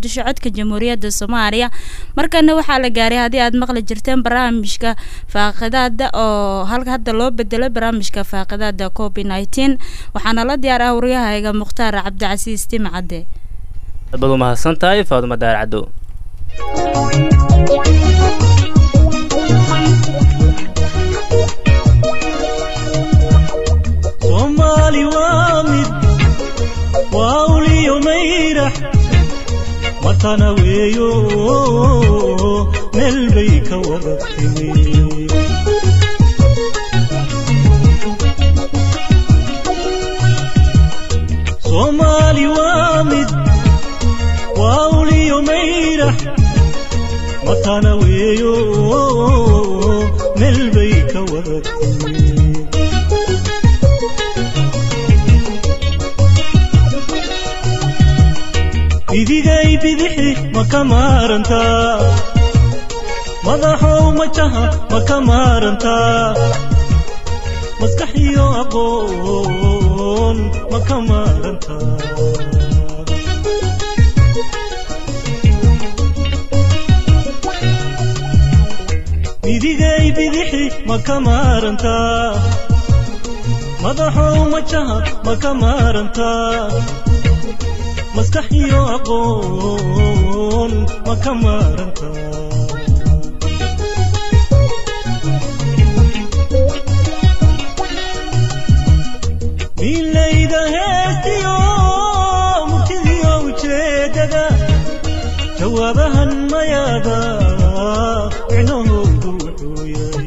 muqdisho codka jamhuuriyadda soomaaliya markana waxaa la gaaray haddii aad maqli jirteen barnaamijka faaqidaada oo halka hadda loo bedelay barnaamijka faaqidaada covid nineteen waxaana la diyaar ah waryahayga mukhtaar cabdicasiis timcadde aad baad u mahadsan tahay faaduma daar caddow soomaali waa mid waa uliyo mayrax watana weeyo meel bay ka wada timi soomaali waa mid waa uliyo mayrax watana weeyo meel bay ka wada timi bidigay bidixi ma ka maarantaa madaxow majaha ma ka maarantaa maskax iyo aqoon ma ka maarantaa bidigay bidixi ma ka maarantaa madaxow majaha ma ka maarantaa maskax iyo aqoon ma ka maaranta milayda heestiyo murtidiyo ujeedada jawaabahan mayaada micnahoodu wuxuu yahay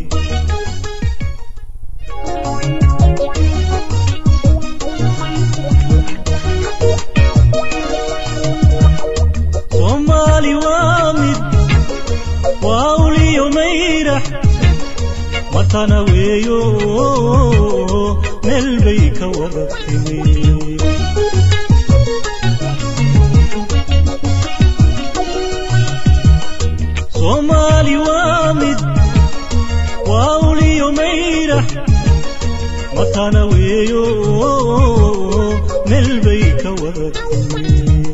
soomaali waa mid waa uliyo mayrax watana weeyo meel bay ka wada timi soomaali waa mid waa uliyo mayrax watana weeyo meel bay ka wada timi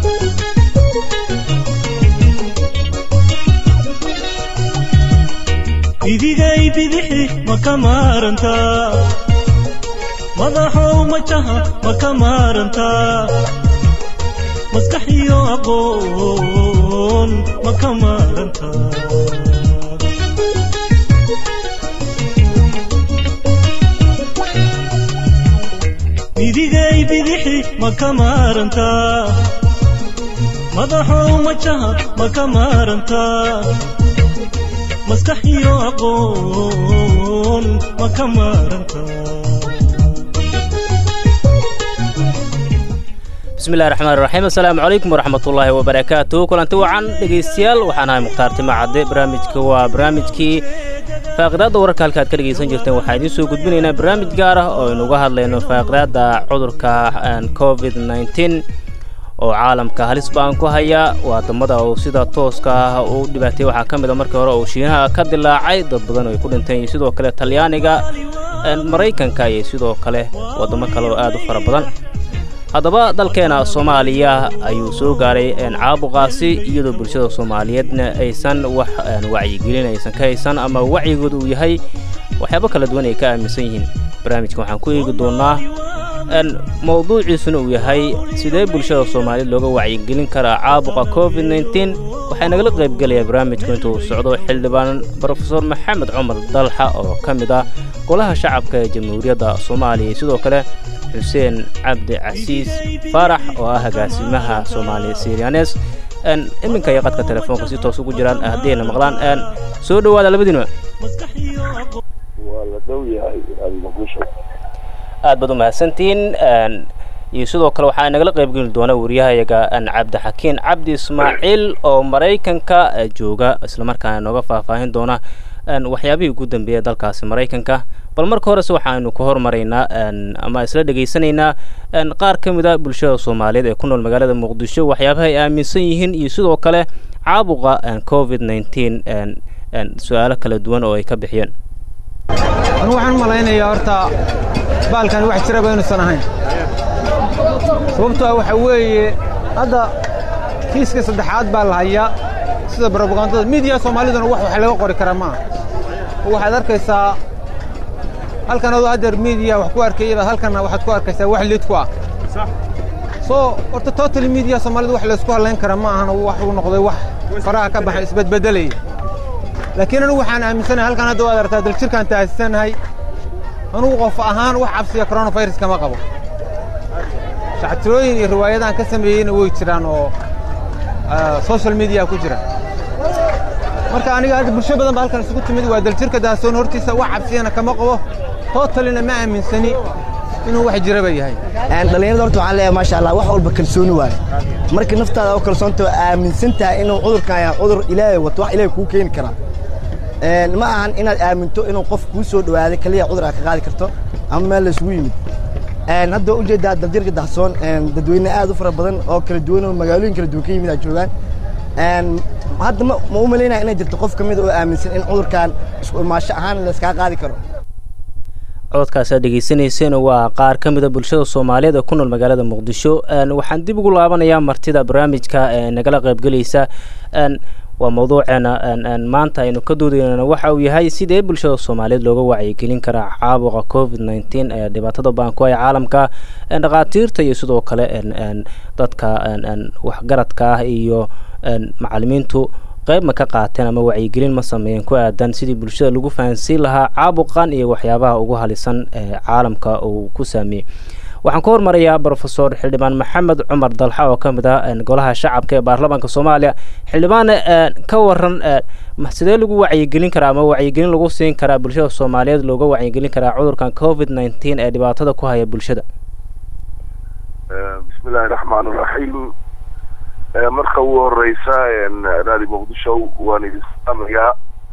bidigay bidixi ma ka maarantaa madaxow majaha ma ka maarantaa maskax iyo aqoon ma ka maarantaa bidigay bidixi ma ka maarantaa madaxow majaha ma ka maarantaa maskax iyo aqoon ma ka maarantaa bismillahi raxmaan raxiim assalaamu calaykum waraxmatullaahi wabarakaatu kulanti wacan dhegaystayaal waxaan ahay mukhtaar tima cadde barnaamijka waa barnaamijkii faaqidaadda wararka halka aad ka dhegaysan jirteen waxaan idiin soo gudbinaynaa barnaamij gaar ah oo aynu uga hadlayno faaqidaadda cudurka covid nneteen oo caalamka halis ba'an ku haya waadamada uu sida tooska ah u dhibaatay waxaa ka mid a markii hore uu shiinaha ka dilaacay dad badan ay ku dhinteen iyo sidoo kale talyaaniga maraykanka iyo sidoo kale waddamo kale oo aad u fara badan haddaba dalkeena soomaaliya ayuu soo gaaray caabuqaasi iyadoo bulshada soomaaliyeedna aysan wax wacyigelin aysan ka haysan ama wacyigooda uu yahay waxyaabo kala duwan ay ka aaminsan yihiin barnaamijkan waxaan ku eegi doonnaa mowduuciisuna uu yahay sidee bulshada soomaaliyeed looga wacyigelin karaa caabuqa covid nneteen waxaa nagala qaybgelaya barnaamijku intuu socdo xildhibaan brofesor maxamed cumar dalxa oo ka mid ah golaha shacabka ee jamhuuriyadda soomaaliya iyo sidoo kale xuseen cabdi casiis faarax oo ah agaasimaha soomaaliya sirianes iminka iyo qadka telefoonka si toos ugu jiraan haddayna maqlaan soo dhowaada labadiinba waa la dhow yahay muqdisho aad baad u mahadsantihiin iyo sidoo kale waxaa nagala qaybgeli doona wariyahayaga cabdixakiin cabdi ismaaciil oo maraykanka jooga islamarkaana nooga faahfaahin doona waxyaabihii ugu dambeeya dalkaasi maraykanka bal marka horese waxaanu ka hormaraynaa ama isla dhegaysanaynaa qaar ka mid a bulshada soomaaliyeed ee ku nool magaalada muqdisho waxyaabaha ay aaminsan yihiin iyo sidoo kale caabuqa covid nneteen su-aalo kala duwan oo ay ka bixiyeen anigu waxaan u malaynayaa horta baalkan wax jiraba inuusan ahayn sababtoo ah waxa weeye hadda kiiska saddexaad baa la hayaa sida brobagandada miidiya soomaaliduna wax wax laga qori kara maaha waxaad arkaysaa halkan adoo haddeer miidiya wax ku arkayaba halkanna waxaad ku arkaysaa wax lid ku ah soo horta total miidiya soomaalida wax laysku hadlayn kara ma ahan wax uu noqday wax faraha ka baxay isbedbedelaya laakiin anugu waxaan aaminsanahay halkan hadda waad aragtaa daljirkaan taasisanahay anugu qof ahaan wax cabsiya coronavirus kama qabo shactirooyin iyo riwaayadaan ka sameeyeyna way jiraan oo social media ku jira marka aniga hadda bulsho badan ba halkan isugu timid waa daljirka daasoon hortiisa wax cabsiyana kama qabo totalina ma aaminsani inuu wax jiraba yahay dhallinyarada horta waxaan leeyahay maasha allah wax walba kalsooni waaye marka naftaada oo kalsoonta oo aaminsan tahay inuu cudurkan yahay cudur ilaahay wato wax ilaahay kuu keeni karaa ma ahan inaad aaminto inuu qof kuu soo dhowaaday kaliya cudur aad ka qaadi karto ama meel laysugu yimid hadda ujeedaa daljirka dahsoon dadweyne aad u fara badan oo kala duwan oo magaalooyin kala duwan ka yimid aad joogaan hadda ma u malaynaya inay jirto qof ka mid oo aaminsan in cudurkan isku imaasho ahaan layskaa qaadi karo cododkaas aad dhegaysanayseen waa qaar ka mid a bulshada soomaaliyeed ee ku nool magaalada muqdisho waxaan dib ugu laabanayaa martida barnaamijka nagala qaybgelaysa waa mawduuceena maanta aynu ka doodayna waxa uu yahay sidee bulshada soomaaliyeed looga wacyigelin karaa caabuqa covid nneteen ee dhibaatada baan ku haya caalamka dhakhaatiirta iyo sidoo kale dadka waxgaradka ah iyo macalimiintu qayb ma ka qaateen ama wacyigelin ma sameeyeen ku aadan sidii bulshada lagu fahansiin lahaa caabuqan iyo waxyaabaha ugu halisan ee caalamka uu ku saameeyey waxaan ka hormarayaa brofesor xildhibaan maxamed cumar dalxa oo ka mid ah golaha shacabka ee baarlamaanka soomaaliya xildhibaane ka waran sidee lagu wacyigelin karaa ama wacyigelin lagu siin karaa bulshada soomaaliyeed looga wacyigelin karaa cudurkan covid nneteen ee dhibaatada ku haya bulshada bismillahi raxmaan iraxiim marka ugu horeysa raadi muqdisho waan idin salaamayaa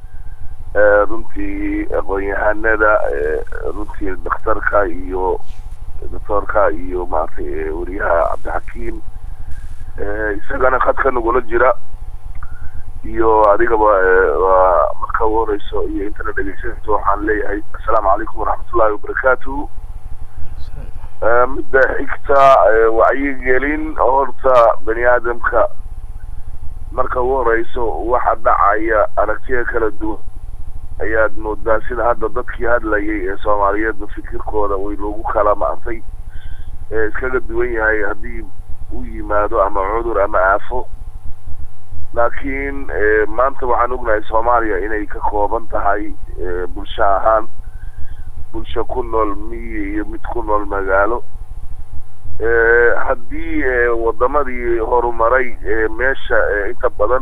runtii aqoon-yahanada runtii dhakhtarka iyo doctoorka iyo maaragtay weriyaha cabdixakiim isagana khadka nagula jira iyo adigaba waa marka ugu horeyso iyo intana dhegeysanayso waxaan leeyahay assalaamu calaykum waraxmatullahi wabarakaatu midda xigta wacyigelin horta bani aadamka marka ugu horeyso waxa dhacaya aragtiya kala duwan ayaad moodaa sida hadda dadkii hadlayay ee soomaaliyeedba fikirkooda way loogu kala maantay ee iskaga duwan yahay haddii u yimaado ama cudur ama aafo laakiin maanta waxaan ognahay soomaaliya inay ka kooban tahay bulsho ahaan bulsho ku nool miyi iyo mid ku nool magaalo haddii wadamadii horumaray meesha inta badan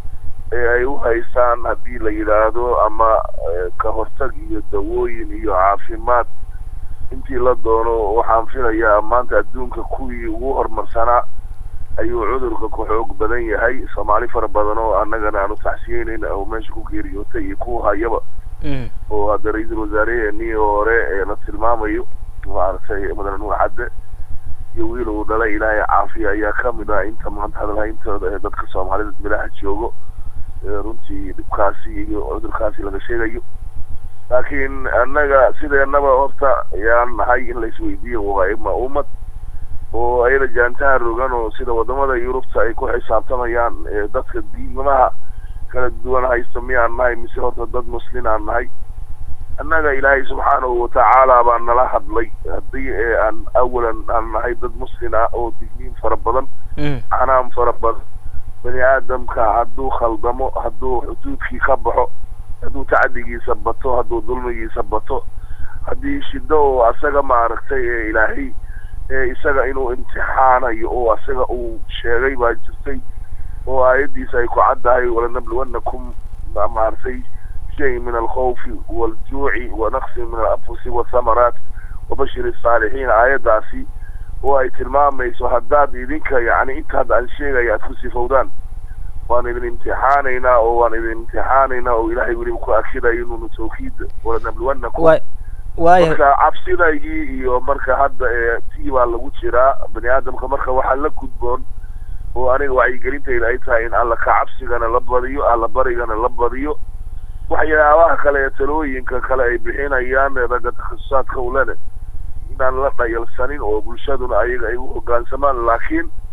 ay u haystaan haddii la yidhaahdo ama ka hortag iyo dawooyin iyo caafimaad intii la doono waxaan filayaa maanta adduunka kuwii ugu horumarsanaa ayuu cudurka ku xoog badan yahay soomaali fara badan oo annagana aan u taxsiyeyneyn oo meesha ku geeriyootay iyo kuwa hayaba oo hadda ra-iisul wasaareheenii hore ee la tilmaamayo maaragtay madaxweyne nuur cadde iyo wiil uu dhalay ilaahay caafiya ayaa kamid ah inta maanta hadalhayntooda ee dadka soomaalida milaha joogo runtii dhibkaasi iyo cudurkaasi laga sheegayo laakiin annaga sideenaba horta ayaan nahay in laisweydiiyo waa ima ummad oo ayada jaantaha rogan oo sida wadamada yurubta ay ku xisaabtamayaan dadka diimaha kala duwan haysta miyaan nahay mise horta dad muslin aan nahay annaga ilaahay subxaanahu watacaala baa nala hadlay haddii aan awalan aan nahay dad muslin ah oo digniin fara badan canaam fara badan bani aadamka hadduu khaldamo hadduu xuduudkii ka baxo hadduu tacdigiisa bato hadduu dulmigiisa bato haddii shido oo asaga maaragtay ee ilaahay ee isaga inuu imtixaanayo oo asaga uu sheegay baa jirtay oo aayaddiisa ay ku caddahay walanabluwannakum maaragtay shay min alkhawfi waaljuuci wanaqsi min alanfusi wathamaraat wabashir الsaalixiin aayaddaasi oo ay tilmaamayso haddaad idinka yani intaad aan sheegaya aad ku sifowdaan waan idin imtixaanaynaa oo waan idin imtixaanaynaa oo ilaahay weliba ku akidayo inuunu tawkiid walanabluwannakum marka cabsidaygii iyo marka hadda tii baa lagu jiraa bani aadamka marka waxaa la gudboon oo aniga wacyigelintayda ay tahay in alla ka cabsigana la badiyo alla barigana la badiyo waxyaabaha kale ee talooyinka kale ay bixinayaan ragga takhasusaadka ulene inaan la dhayalsanin oo bulshaduna ayaga ay u hoggaansamaan laakiin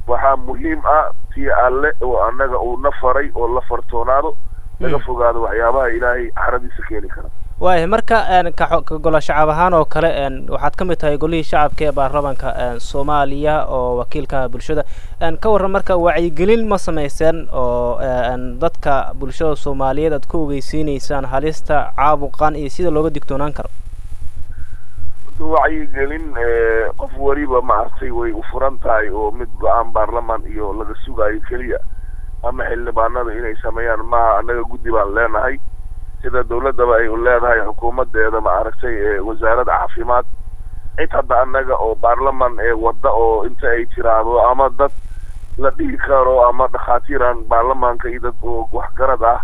waxaa muhiim ah tii alle oo annaga uu na faray oo la fartoonaado laga fogaado waxyaabaha ilaahay caradiisa keeni kara waayahay marka ka ka golo shacab ahaan oo kale waxaad ka mid tahay golihii shacabka ee baarlamanka soomaaliya oo wakiilka bulshada ka warran marka wacyigelin ma samayseen oo dadka bulshada soomaaliyeed aad ku ogeysiineysaan halista caabuqan iyo sida looga digtoonaan karo wacyigelin qof weliba maaragtay way u furan tahay oo mid go-aan baarlaman iyo laga sugayo keliya ama xildhibaanada inay sameeyaan maha annaga guddi baan leenahay sida dawladdaba ay u leedahay xukuumadeeda maaragtay wasaaradda caafimaad cid hadda annaga oo baarlaman ee wadda oo inta ay tiraahdo ama dad la dhihi karo ama dhakhaatiiran baarlamaanka iyo dad oo waxgarad ah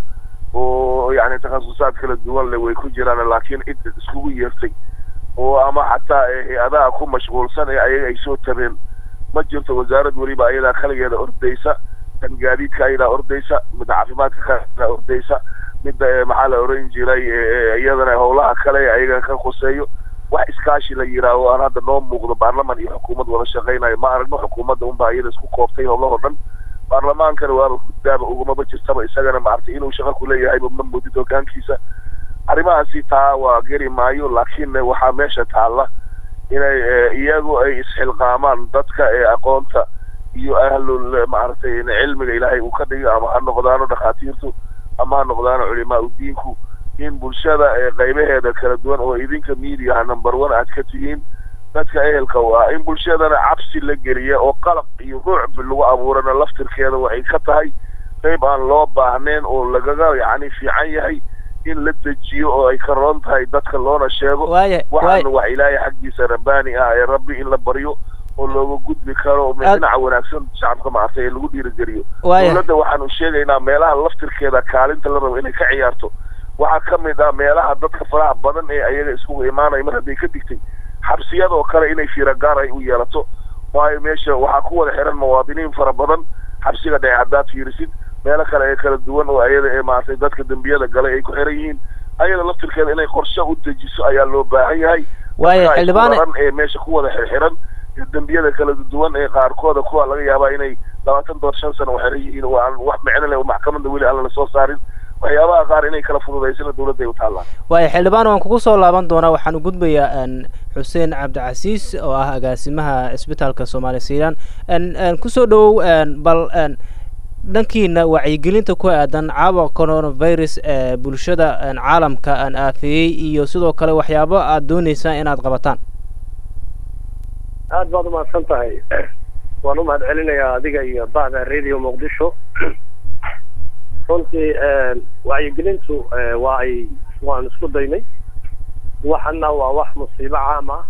oo yacni takhasusaad kala duwan leh way ku jiraan laakiin cid iskugu yeertay oo ama xataa hay-adaha ku mashquulsan ee ayaga ay soo tabeen ma jirto wasaarad weliba ayadaa kaligeeda ordaysa kan gaadiidka ayadaa ordaysa midda caafimaadka kaadaa ordaysa midda maxaa la oran jiray iyadana howlaha kale ayaga ka khuseeyo wax iskaashi la yidhaaho aan hadda noo muuqdo baarlaman iyo xukuumad wada shaqaynayo ma aragno xukuumadda unbaa iyada isku kooftay howlahoo dhan baarlamaankana waaba guddaaba ugumaba jirtaba isagana maaragtay inuu shaqo kuleeyahayba ma moodid hogaankiisa arrimahaasi taa waa geri maayo laakiin waxaa meesha taalla inay iyagu ay isxilqaamaan dadka ee aqoonta iyo ahlul maaragtay cilmiga ilaahay uu ka dhigo ama ha noqdaano dhakhaatiirtu ama ha noqdaano culimaa udiinku in bulshada qaybaheeda kala duwan oo idinka mediaha number one aad ka tihiin dadka ehelka u ah in bulshadana cabsi la geliya oo qalaq iyo ruucbi lagu abuurana laftirkeeda waxay ka tahay qayb aan loo baahnayn oo lagaga yacni fiican yahay in la dejiyo oo ay ka roon tahay dadka loona sheego waxaana wax ilaahay xaggiisa rabbaani ah ee rabbi in la baryo oo looga gudbi karo dhinaca wanaagsan shacabka maartay ee lagu dhiirigeliyo dowladda waxaanu sheegaynaa meelaha laftirkeeda kaalinta la rabo inay ka ciyaarto waxaa ka mid ah meelaha dadka faraha badan ee ayaga iskugu imaanaya mar hadday ka digtay xabsiyadoo kale inay fiiragaar ay u yeelato waayo meesha waxaa ku wada xiran muwaadiniin fara badan xabsiga dhece haddaad fiirisid meelo kale ee kala duwan oo ayada ee maaragtay dadka dembiyada galay ay ku xiran yihiin ayada laftirkeeda inay qorshe u dejiso ayaa loo baahan yahay waayo xildhibaan ee meesha ku wada xirxiran dembiyada kala duwan ee qaarkooda kuwa laga yaabaa inay labaatan dood shan sano u xiran yihiin oo aan wax micno leh oo maxkamadda weli aan lala soo saarin waxyaabaha qaar inay kala fududaysana dowladda ay u taallaan waayo xildhibaan waan kugu soo laaban doonaa waxaan u gudbayaa xuseen cabdicasiis oo ah agaasimaha isbitaalka soomaaliya siilaan kusoo dhowow bal dhankiina wacyigelinta ku aadan caabuqa coronavirus ee bulshada caalamka aan aafeeyey iyo sidoo kale waxyaabo aad dooneysaan inaad qabataan aad baad umahadsan tahay waan u mahad celinayaa adiga iyo bahda radio muqdisho runtii wacyigelintu waa ay waan isku daynay waxana waa wax musiibo caam ah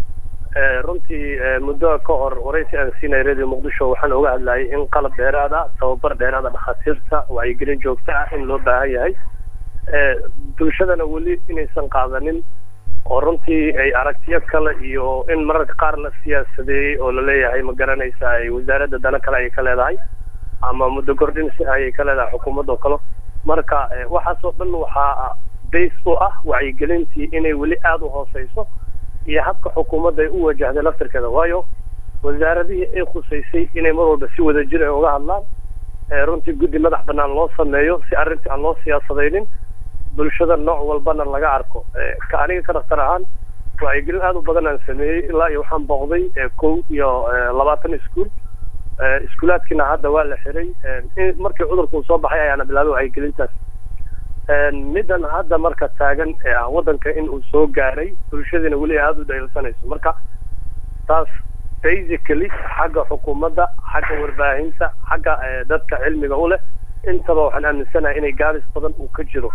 runtii muddo ka hor waraysi aan siinay radio muqdisho waxaan oga hadlayay in qalab dheeraad ah tababar dheeraad ah dhakhaatiirta wacyigelin joogto ah in loo baahan yahay bulshadana weli inaysan qaadanin oo runtii ay aragtiyo kale iyo in mararka qaar la siyaasadeeyey oo laleeyahay ma garanaysa ay wasaaradda dana kale ay ka leedahay ama muddo kordhin si ayay ka leedahay xukuumadda oo kale marka waxaasoo dhan waxaa base u ah wacyigelintii inay weli aada u hooseyso iyo habka xukuumadda ay u wajahday laftirkeeda waayo wasaaradihii ay khusaysay inay mar walba si wada jir ay uga hadlaan runtii guddi madax banaan loo sameeyo si arrintii aan loo siyaasadaynin bulshada nooc walbana laga arko ka aniga ka dhaktar ahaan wacyigelin aada u badan aan sameeyey ilaa iyo waxaan booqday kow iyo labaatan iskuol iskuulaadkiina hadda waa la xiray markii cudurka uu soo baxay ayaana bilaabay wacyigelintaas middan hadda marka taagan ee ah waddanka in uu soo gaaray bulshadiina weli aada u dhayilsanayso marka taas basically xagga xukuumadda xagga warbaahinta xagga dadka cilmiga u leh intaba waxaan aaminsanahay inay gaabis badan uu ka jiro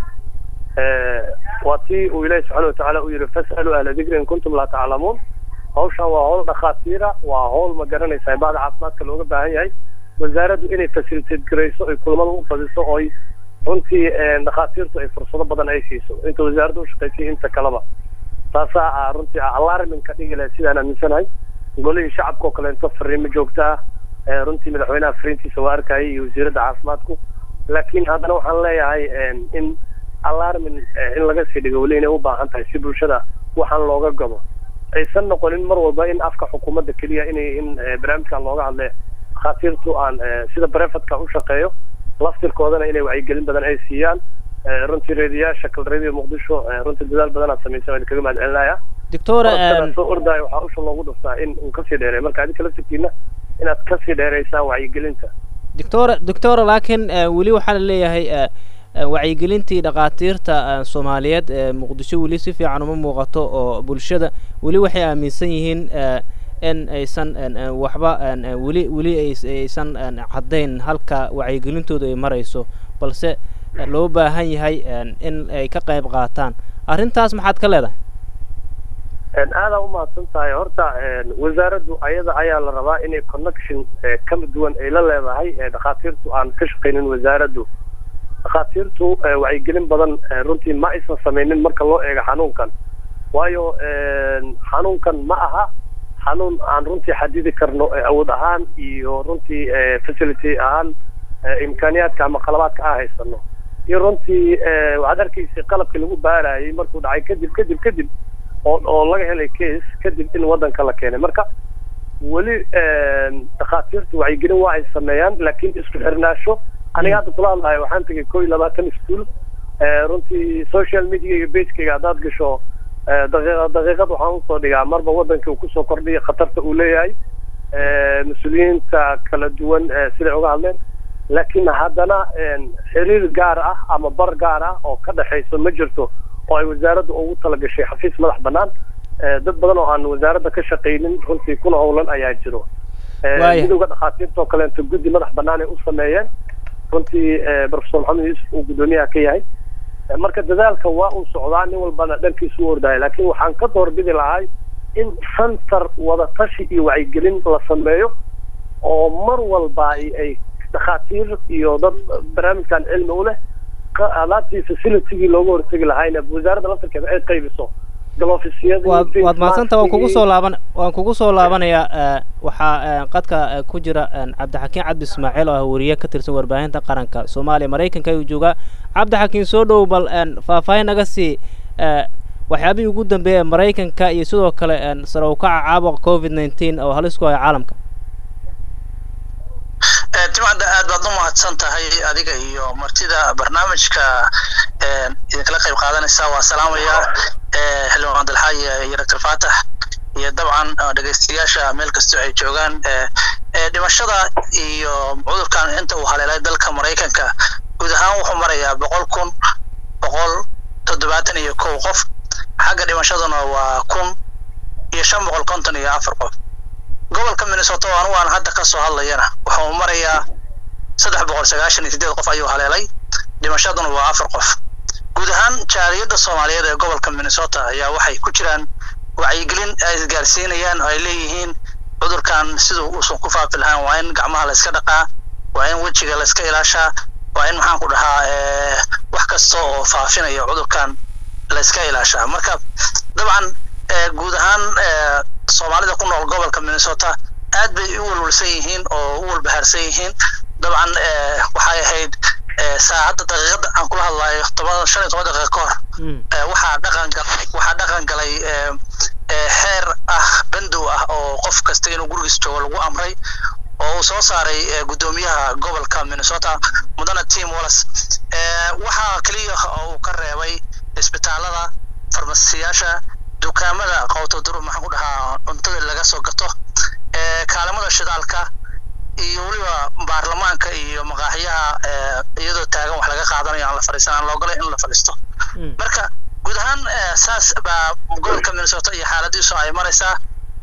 waa tii uu ilaahi subxaana watacaala u yihi fas'aluu ahla dikri in kuntum laa taclamuun hawshan waa hawl dhakhaatiira waa hawl ma garanaysa bahda caafimaadka looga baahan yahay wasaaraddu inay facilitate garayso ay kulamada u badiso ooy runtii dhakhaatiirtu ay fursado badan ay siiso inta wasaaradda u shaqaysay inta kaleba taasaa ah runtii alarminka dhigi lahay sidaan aaminsanahay golihii shacabka oo kaleento fariimo joogta ah runtii madaxweynaha fariintiisa waa arkayay iyo wasiiradda caafimaadku laakiin haddana waxaan leeyahay in alarmin in laga sii dhigo weli inay u baahan tahay si bulshada waxaan looga gabo aysan noqonin mar walba in afka xukuumadda keliya inay in barnaamijkan looga hadle dhakhaatiirtu aan sida brefadka u shaqeeyo laftirkoodana inay wacyigelin badan ay siiyaan runtii reediyaasha kal reediyo muqdisho runtii dadaal badan aad samaysay waan kaga mahad celinaya doctor soo ordaayo waxaa usha loogu dhuftaa in uu kasii dheereey marka adinka laftirkiina inaad kasii dheereysaan wacyigelinta doctor doctor laakiin weli waxaa la leeyahay wacyigelintii dhakhaatiirta soomaaliyeed ee muqdisho weli si fiican uma muuqato oo bulshada weli waxay aaminsan yihiin in aysan waxba weli weli aysan caddayn halka wacyigelintooda ay marayso balse loo baahan yahay in ay ka qayb qaataan arrintaas maxaad ka leedahay aada umahadsan tahay horta wasaaraddu ayada ayaa la rabaa inay connection kala duwan ay la leedahay dhakhaatiirtu aan ka shaqaynin wasaaraddu dhakhaatiirtu wacyigelin badan runtii ma aysan samaynin marka loo eego xanuunkan waayo xanuunkan ma aha xanuun aan runtii xadidi karno awood ahaan iyo runtii facility ahaan imkaaniyaadka ama qalabaadka aan haysano iyo runtii waxaad arkaysay qalabkii lagu baarayay markuu dhacay kadib kadib kadib oo oo laga helay case kadib in waddanka la keenay marka weli dhakhaatiirtu wacyigelin waa ay sameeyaan laakiin isku xirnaasho aniga hadda kula hadlahay waxaan tegay koo iyo labaatan iskuol runtii social media iyo bagekayga haddaad gasho daqiiqa daqiiqad waxaan usoo dhigaa marba waddanka uu kusoo kordhiya khatarta uu leeyahay mas-uuliyiinta kala duwan siday uga hadleen laakiin haddana xiriir gaar ah ama bar gaar ah oo ka dhexayso ma jirto oo ay wasaaraddu ugu talagashay xafiis madax bannaan dad badan oo aan wasaaradda ka shaqaynin runtii kuna howlan ayaa jiro midowga dhakhaatiirta oo kaleeto guddi madax bannaan ay u sameeyeen runtii professor maxamed yuusuf uu guddoomiyaha ka yahay marka dadaalka waa uu socdaa nin walbana dhankiisu u ordaya laakiin waxaan ka doorbidi lahay in center wadatashi iyo wacyigelin la sameeyo oo mar walba ay dhakhaatiir iyo dad barnaamijkan cilmi u leh alaabtii facilitygii looga hortegi lahayna wasaaradda laftarkeeda ay qaybiso waad waad mahadsanta waan kugu soo laaban waan kugu soo laabanayaa waxaa qadka ku jira cabdixakiin cabdi ismaaciil oo ah wariye ka tirsan warbaahinta qaranka soomaaliya maraykanka ayuu joogaa cabdixakiin soo dhow bal faahfaahin naga sii waxyaabihii ugu dambeeya maraykanka iyo sidoo kale sare u kaca caabuqa covid nineteen oo halis ku haya caalamka timcadda aad baad u mahadsan tahay adiga iyo martida barnaamijka idinkala qayb qaadanaysa waa salaamaya xildhibaan dalxaaye iyo doctor faatax iyo dabcan dhegaystayaasha meel kastoo ay joogaan dhimashada iyo cudurkan inta uu haleelay dalka maraykanka guud ahaan wuxuu marayaa boqol kun boqol toddobaatan iyo kow qof xagga dhimashaduna waa kun iyo shan boqol konton iyo afar qof gobolka minnesota oo anugu aan hadda ka soo hadlayana wuxuu marayaa saddex boqol sagaashan iyo sideed qof ayuu haleelay dhimashaduna waa afar qof guud ahaan jaaliyadda soomaaliyeed ee gobolka minnesota ayaa waxay ku jiraan wacyigelin ay isgaarsiinayaan oo ay leeyihiin cudurkan siduu uusan ku faafi lahaan waa in gacmaha la iska dhaqaa waa in wejiga la iska ilaashaa waa in maxaan ku dhahaa wax kasta oo faafinaya cudurkan la iska ilaashaa marka dabcan guud ahaan soomaalida ku nool gobolka minnesota aad bay u walwalsan yihiin oo u walbahaarsan yihiin dabcan waxay ahayd saacadda daqiiqada aan kula hadlayo toban shan iyo toban daqiiqa ka hor waxaa dhaqan galay waxaa dhaqan galay xeer ah bandow ah oo qof kasta inuu gurigiis joogo lagu amray oo uu soo saaray guddoomiyaha gobolka minnesota mudane tim wallis waxaa keliya oo uu ka reebay isbitaalada farmasiyaasha dukaamada qowtoduru maxaan ku dhahaa cuntada laga soo gato kaalimada shidaalka iyo weliba baarlamaanka iyo maqaaxiyaha iyadoo taagan wax laga qaadanayo aan la fadhiisan aan loogolay in la fadhiisto marka guud ahaan saas baa gobolka minnesota iyo xaaladiisu ay maraysaa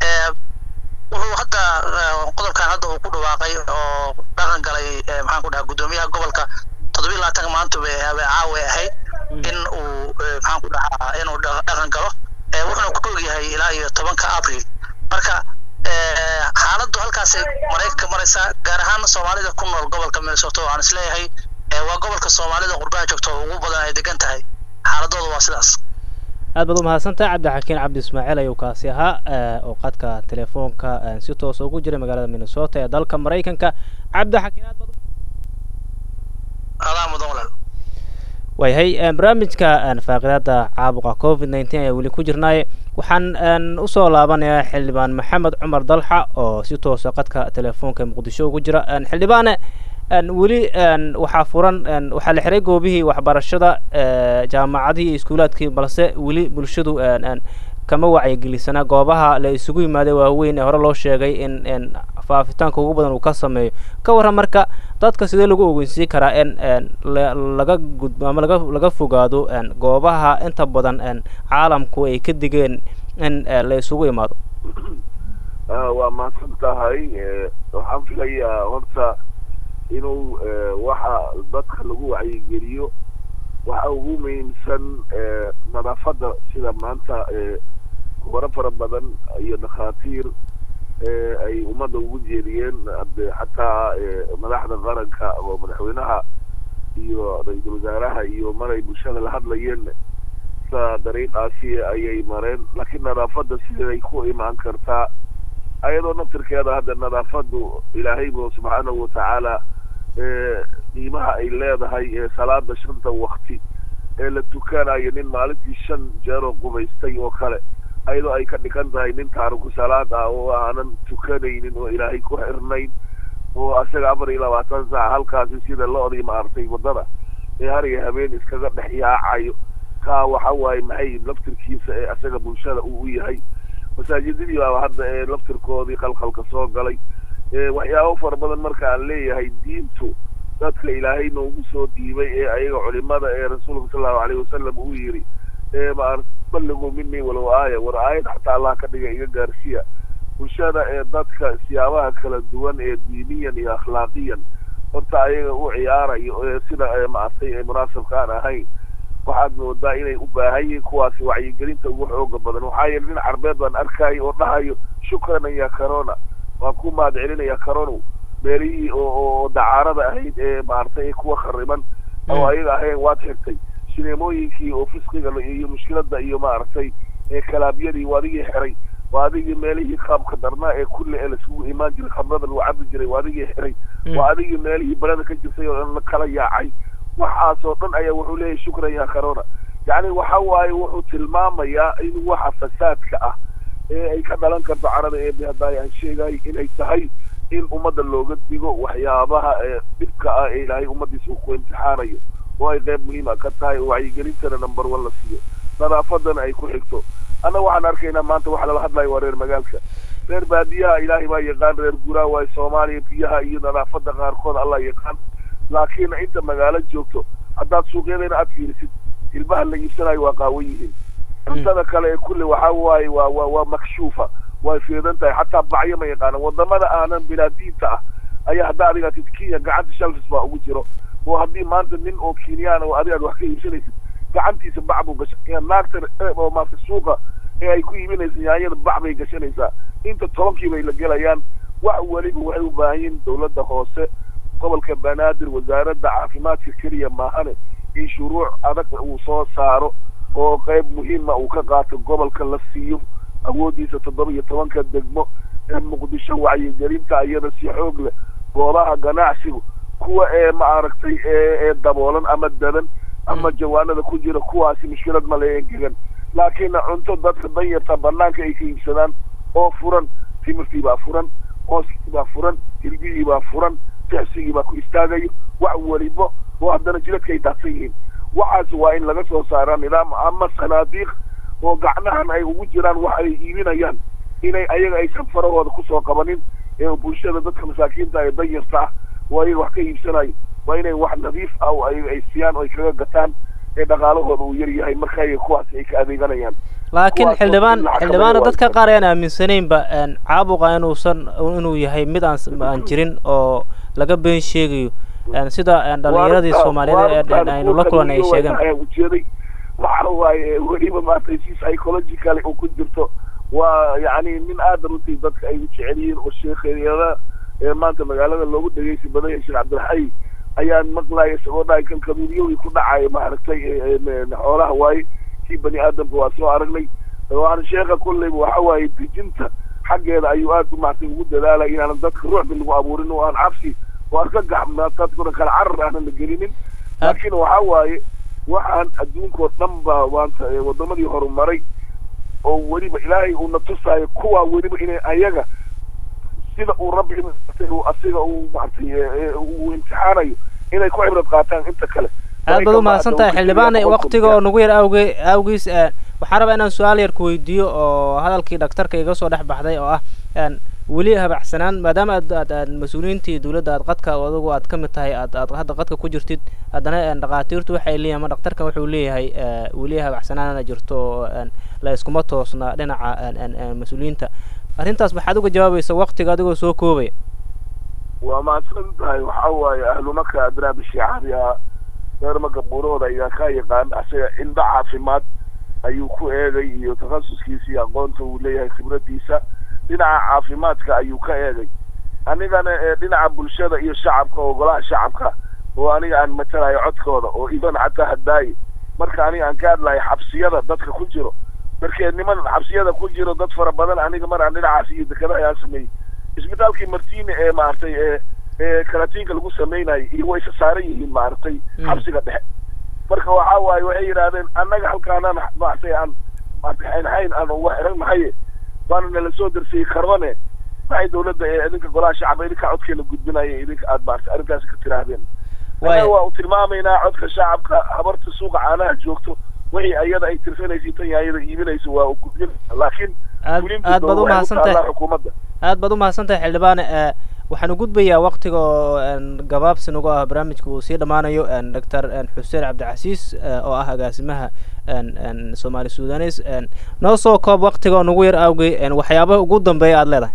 wuxuu hadda qodobkan hadda uu ku dhawaaqay oo dhaqan galay maxaan ku dhahaa guddoomiyaha gobolka toddobiyi labaatanka maanta bay caawe ahayd in uu maxaan ku dhahaa inuu dhaqan galo wuxuuna ku og yahay ilaa iyo tobanka abril marka xaaladdu halkaasay maraykanka maraysaa gaar ahaan soomaalida ku nool gobolka minnesota oo aan isleeyahay waa gobolka soomaalida qurbaha joogta oo ugu badan ay degan tahay xaaladooda waa sidaas aad baad u mahadsantahay cabdixakiin cabdi ismaaciil ayuu kaasi ahaa oo qadka telefoonka si toosa ugu jiray magaalada minnesota ee dalka maraykanka cabdixakiin aad baad adaa mudan walaal waayahay barnaamijka faaqidaada caabuqa covid nineteen ayaa weli ku jirnaaye waxaan usoo laabanayaa xildhibaan maxamed cumar dalxa oo si toosa qadka telefoonka muqdisho ugu jira xildhibaane weli waxaa furan waxaa la xiray goobihii waxbarashada jaamacadihii iyo iskuulaadkii balse weli bulshadu kama wacyigelisana goobaha la isugu yimaaday waaweyn ee hore loo sheegay in faafitaanka ugu badan uu ka sameeyo ka warran marka dadka sidee lagu ogeysiin karaa in laga gudbo ama laga laga fogaado goobaha inta badan caalamku ay ka digeen in la isugu imaado waa mahadsan tahay waxaan filayaa horta inuu waxa dadka lagu wacyigeliyo waxa ugu muhiimsan nadaafadda sida maanta kubaro fara badan iyo dhakhaatiir ay ummadda ugu jeediyeen xataa madaxda qaranka oo madaxweynaha iyo ra-iisul wasaaraha iyo maray bulshada la hadlayeen sa dariiqaasi ayay mareen laakiin nadaafadda siday ku imaan kartaa ayadoo naftirkeeda hadda nadaafaddu ilaahay bu subxaanahu watacaala qiimaha ay leedahay ee salaada shanta wakti ee la tukanayo nin maalintii shan jeeroo qubaystay oo kale ayadoo ay ka dhigan tahay nin taariku salaad ah oo aanan tukanaynin oo ilaahay ku xirnayn oo asaga afar iyo labaatan saac halkaasi sida lo-dii maartay waddada ee har iyo habeen iskaga dhex yaacayo kaa waxa waaye maxay laftirkiisa ee asaga bulshada uu u yahay masaajidadii baaba hadda ee laftirkoodii qalqalka soo galay waxyaabo fara badan marka aan leeyahay diintu dadka ilaahay noogu soo dhiibay ee ayaga culimada ee rasuulka sal allahu alayhi wasalam uu yidhi ee ma balligu minii walow aaya war aayad xataa allah ka dhiga iga gaarsiya bulshada ee dadka siyaabaha kala duwan ee diiniyan iyo akhlaaqiyan horta ayaga u ciyaarayo ee sida maartay ee munaasabka aan ahayn waxaad moodaa inay u baahan yihiin kuwaasi wacyigelinta ugu xooga badan waxaa yeele nin carbeed baan arkayo oo dhahayo shukran ya corona waan ku mahad celinaya caronow meelihii oo oo dacaarada ahayd ee maartay ee kuwa khariban oo ayaga ahayn waad xirtay sineemooyinkii oo fisqiga iyo mushkilada iyo maaragtay ee kalaabyadii waa adigii xiray waa adigii meelihii qaabka darnaa ee kulle ee laisugu imaan jiray khamrada lagu cabi jiray waa adigii xiray waa adigii meelihii balada ka jirtay oo dhan la kala yaacay waxaasoo dhan ayaa wuxuu leeyahay shukran ya corona yacni waxa waaye wuxuu tilmaamayaa in waxa fasaadka ah ee ay ka dhalan karto carada ee haddaay aan sheegay inay tahay in ummadda looga digo waxyaabaha ee dhibka ah ee ilaahay ummaddiisa uu ku imtixaanayo oo ay qayb muhiima ka tahay oo wacyigelintana number one la siiyo nadaafadana ay ku xigto annaga waxaan arkaynaa maanta waxa lala hadlayo waa reer magaalka reer baadiyaha ilaahay baa yaqaan reer guraa waayo soomaaliya biyaha iyo nadaafadda qaarkood allah yaqaan laakiin inta magaalo joogto haddaad suuqyadeena aad fiirisid ilmaha la iibsanayo waa qaawan yihiin cuntada kale ee kulle waxa waaye waa waa waa makshuufa way fiidan tahay xataa bacyo ma yaqaanaan wadamada aanan bilaadiinta ah ayaa haddaa adiga tid kenya gacanta shalfis baa ugu jiro oo haddii maanta nin oo kenyaan oo adigaad wax ka iibsanaysid gacantiisa bac buu gashan naagta oo maarta suuqa ee ay ku iibinaysa yaanyada bac bay gashanaysaa inta tobankii bay la gelayaan wax weliba waxay u baahan yihiin dawladda hoose gobolka banaadir wasaaradda caafimaadka keliya maahane in shuruuc adag uu soo saaro oo qayb muhiima uu ka qaato gobolka la siiyo awooddiisa toddoba iyo tobanka degmo ee muqdisho wacyigelinta iyada si xoog leh goobaha ganacsigu kuwa ee maaragtay ee daboolan ama dadan ama jawaanada ku jira kuwaasi mushkilad ma le engegan laakiin cunto dadka danyarta banaanka ay ka iibsadaan oo furan timirtii baa furan hooskii baa furan hilbihii baa furan tixsigii baa ku istaagayo wax welibo oo haddana jiladka ay daadsan yihiin waxaas waa in laga soo saaraa nidaam ama sanaadiiq oo gacnahan ay ugu jiraan wax ay iibinayaan inay ayaga aysan farahooda kusoo qabanin ee bulshada dadka masaakiinta ee danyarta ah oo ayaga wax ka iibsanayo waa inay wax nadiif ah oo ayaga ay siiyaan oo ay kaga gataan ee dhaqaalahooda uu yar yahay marka ayaga kuwaasi ay ka adeeganayaan laakiin xildhibaan xildhibaana dadka qaar ayaan aaminsanaynba caabuqa inuusan inuu yahay mid aan aan jirin oo laga been sheegayo sida dhalinyaradii soomaaliyeed aynu la kulan ay sheegeen ujeeday waxa waaye weliba maartay si psychological uu ku jirto waa yacni nin aada runtii dadka ay u jecel yihiin oo sheekheeyada ee maanta magaalada loogu dhegeysi badan yahay sheekh cabdilxay ayaan maqlaya isagoo dhahay kan kaduunyowii ku dhacaya maaragtay xoolaha waaye si bani aadamka waa soo aragnay waan sheekha kolleyba waxa waaye dejinta xaggeeda ayuu aad maartay ugu dadaalaya inaanan dadka ruuxbi lagu abuurin oo aan cabsi oo aan ka gaxmna dadkuna kala carar aanan la gelinin laakiin waxa waaye waxaan adduunkao dhan ba maanta wadamadii horumaray oo weliba ilaahay uuna tusaayo kuwaa weliba inay ayaga sida uu rabbi uu asiga uu maaragtay uu imtixaanayo inay ku cibrad qaataan inta kale aad baad u mahadsan tahay xildhibaane waktiga oo nagu yar awge awgiis waxaan rabaa inaan su-aal yar ku weydiiyo oo hadalkii dhaktarka iga soo dhex baxday oo ah weli habacsanaan maadaama aad aad aad mas-uuliyiintii dowladda aad qadka adigu aad ka mid tahay aad aad hadda qadka ku jirtid haddana dhakhaatiirtu waxay leeyihin ama dhaktarkan wuxuu leeyahay weli habacsanaana jirto oo la iskuma toosna dhinaca mas-uuliyiinta arrintaas maxaad uga jawaabaysa waktiga adigoo soo koobaya waa mahadsan tahay waxaa waaye ahlumaka adraabi shicaariha reermaka buurahooda ayaa ka yaqaan asaga indho caafimaad ayuu ku eegay iyo takhasuskiisa iyo aqoonta uu leeyahay khibradiisa dhinaca caafimaadka ayuu ka eegay anigana ee dhinaca bulshada iyo shacabka oo golaha shacabka oo aniga aan matalayo codkooda oo iban xataa hadaaye marka aniga aan ka hadlayo xabsiyada dadka ku jiro markee niman xabsiyada ku jiro dad fara badan aniga mar aan dhinacaas iyo dekada ayaan sameeyey isbitaalkii martine ee maaragtay ee ee karatiinka lagu samaynayo iyo way isa saaran yihiin maaragtay xabsiga dhexe marka waxa waaye waxay yidhahdeen annaga halkaanaan maaragtay aan maaragtay xaynxayn aan uga xiran nahaye waana nala soo darsiyey karbane maxay dawladda ee idinka golaha shacabka idinka codkeena gudbinaya idinka aad maaragtay arrintaasi ka tiraahdeen annaga waa u tilmaamaynaa codka shacabka habarta suuqa caanaha joogto wixii ayada ay tirsanaysa tan ayada iibinayso waa u gudbin laakiin aad aad baad u mahadsantahay xukuumadda aad baad u mahadsantahay xildhibaane waxaan u gudbayaa waktiga oo gabaabsi nagu ah barnaamijka uu sii dhammaanayo doctor xuseen cabdicasiis oo ah agaasimaha soomaali sudanes noo soo koob waktiga oo nagu yar awgey waxyaabaha ugu dambeeya aada leedahay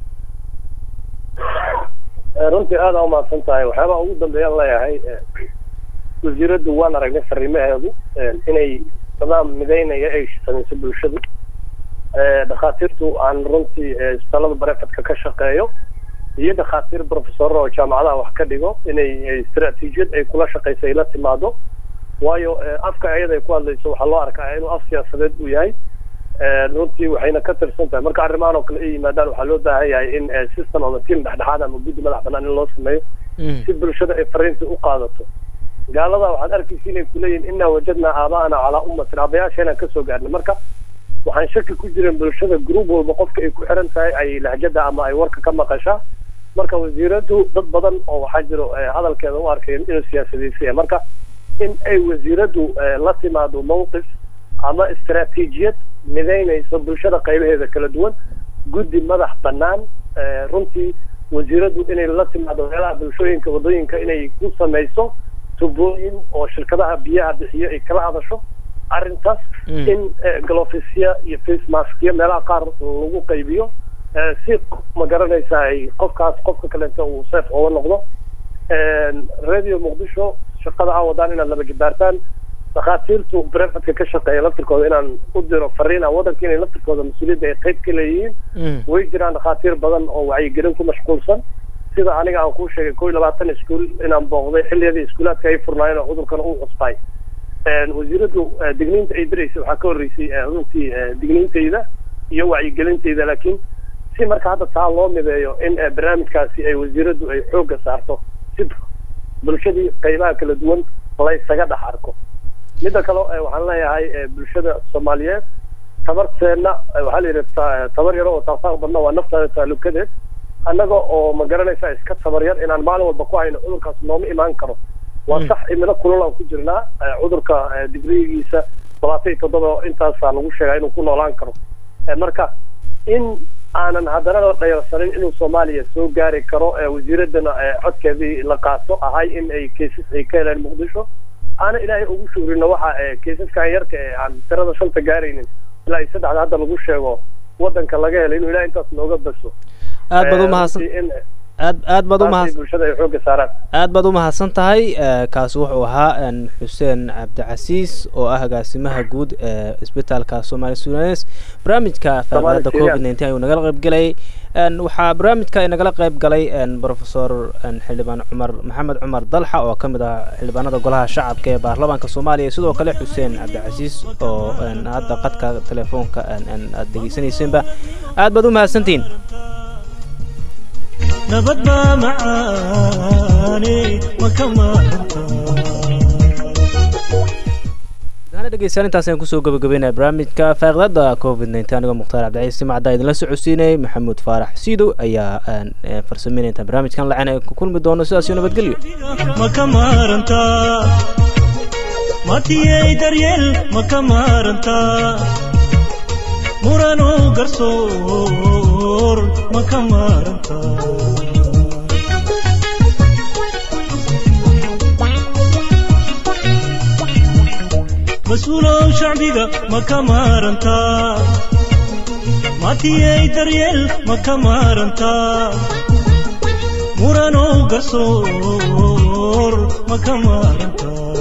runtii aada u mahadsan tahay waxyaabaha ugu dambeeyaan leeyahay wasiiraddu waan aragnay fariimaheedu inay nidaam midaynaya ay samayso bulshadu dhakhaatiirtu aan runtii isbitaalada barefadka ka shaqeeyo iyo dhakhaatiir professorra oo jaamacadaha wax ka dhigo inay istaraatiijiyad ay kula shaqayso ay la timaado waayo afka ayada ay ku hadlayso waxaa loo arkaa inuu af siyaasadeed uu yahay runtii waxayna ka tirsan tahay marka arrimahan oo kale ay yimaadaan waxaa loo baahan yahay in system ama tiam dhexdhexaad ama guddi madax banaan in loo sameeyo si bulshada ay fariinta u qaadato gaalada waxaad arkaysa inay kuleeyihin inaa wajadnaa aaba'ana calaa ummatin aabayaasheenaan kasoo gaarnay marka waxaan shaki ku jirin bulshada group walba qofka ay ku xiran tahay ay lahjada ama ay warka ka maqashaa marka wasiiradu dad badan oo waxaa jiro hadalkeeda u arkeen inuu siyaasadeysaya marka in ay wasiiradu la timaado mawqif ama istaraatiijiyad midaynayso bulshada qaybaheeda kala duwan guddi madax banaan runtii wasiiradu inay la timaado meelaha bulshooyinka wadooyinka inay ku samayso tubooyin oo shirkadaha biyaha bixiyo ay kala hadasho arrintaas in galofisya iyo face maskya meelaha qaar lagu qaybiyo si ma garanaysa ay qofkaas qofka kalenta uu seef oga noqdo radio muqdisho shaqada a wadaan inaad laba jibaartaan dhakhaatiirtu brefadka ka shaqeeya laftirkooda inaan u diro fariina waddanka inay laftirkooda mas-uuliyadda ay qayb ka leeyihiin way jiraan dhakhaatiir badan oo wacyigelin ku mashquulsan sida aniga aan kuu sheegay kow iyo labaatan iskuul inaan booqday xilliyadii iskuulaadka ay furnaayeen oo cudurkan u cusbay wasiiradu digniinta ay diraysay waxaa ka horreysay runtii digniintayda iyo wacyigelintayda laakiin si marka hadda taa loo mideeyo in barnaamijkaasi ay wasiiradu ay xoogga saarto si bulshadii qaybaha kala duwan laysaga dhex arko midda kale waxaan leeyahay bulshada soomaaliyeed tabarteenna waxaa la yidhi tabar yaro oo taasaaq badna waa naftaada taalukadeed annaga oo ma garanaysa iska tabar yar inaan maalin walba ku hayno cudurkaas nooma imaan karo waa sax imilo kulul aan ku jirnaa cudurka digrigiisa labaatan iyo toddoba intaasaa lagu sheegaa inuu ku noolaan karo marka in aanan haddana la dhayarsanin inuu soomaaliya soo gaari karo wasiiradana codkeedii la qaato ahay in ay keesas ay ka heleen muqdisho aana ilaahay ugu shugrino waxa keesaskan yarka ee aan tirada shanta gaaraynin ilaa iyo saddexda hadda lagu sheego waddanka laga helay inuu ilahay intaas nooga baso aad baad umahadsan aad aad baad umahadsan bulshada ay xoogga saaraan aad baad umahadsan tahay kaasi wuxuu ahaa xuseen cabdicasiis oo ah agaasimaha guud ee isbitaalka soomaali sudanes barnaamijka faaqidaada covid nineteen ayuu nagala qayb galay waxaa barnaamijka nagala qayb galay professor xildhibaan cumar maxamed cumar dalxa oo ka mid ah xildhibaanada golaha shacabka ee baarlamaanka soomaaliya sidoo kale xuseen cabdicasiis oo hadda qadka telefoonka aad dhegeysanaysenba aad baad umahadsantihiin nabad baa macaane ma ka maarantaa dhegeystayaal intaas ayaan kusoo gabagabeynaya barnaamijka faaqidaada covid nteen anigoo mukhtaar cabdiciis simacdaa idinla socodsiinayay maxamuud faarax siidow ayaa aan eh, farsameynaya intaan barnaamijkan lacen ay ku kulmi doono sidaas iyo nabadgelyo ma ka maarantaa matiyey daryeel ma ka maarantaa murano garsoor ma ka maarantaa mas-uulow shacbiga ma ka maarantaa matiyey daryeel ma ka maarantaa muranow garsoor ma ka maarantaa